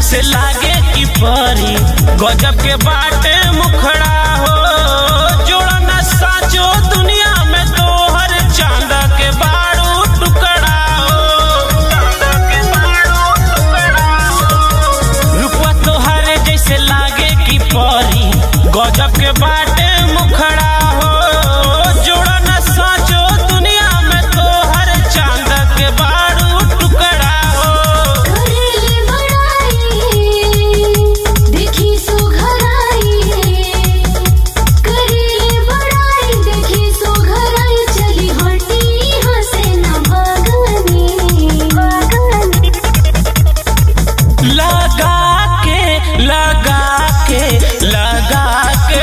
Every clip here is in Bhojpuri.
जैसे लागे की परी गजब के बाटे मुखड़ा हो जोड़ा न साचो दुनिया में तोहर चांद के बारू टुकड़ा हो रुपवा तोहर जैसे लागे की परी गजब के बाटे मुखड़ा हो जोड़ा न साचो दुनिया में तोहर चांद के बारू टुकड़ा हो करेले बड़ाई देखी सुघराई करेले बड़ाई देखी सुघराई चली हटी हसे न भागनी भागनी लगा के लगा के लगा के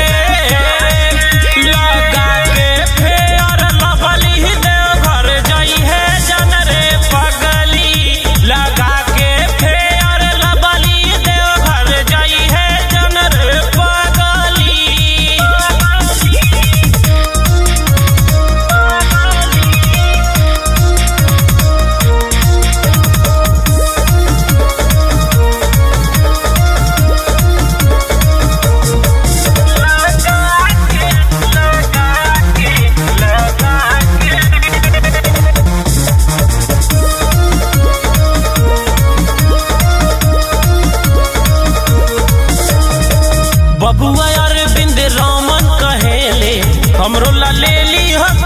लगा के फेर लवली देव घर जाई है जन रे पगली लगा के फेर लवली देव घर जाई है जन रे पगली बबुआ अरविंद रामन कहेले हमरो ला ले ली हो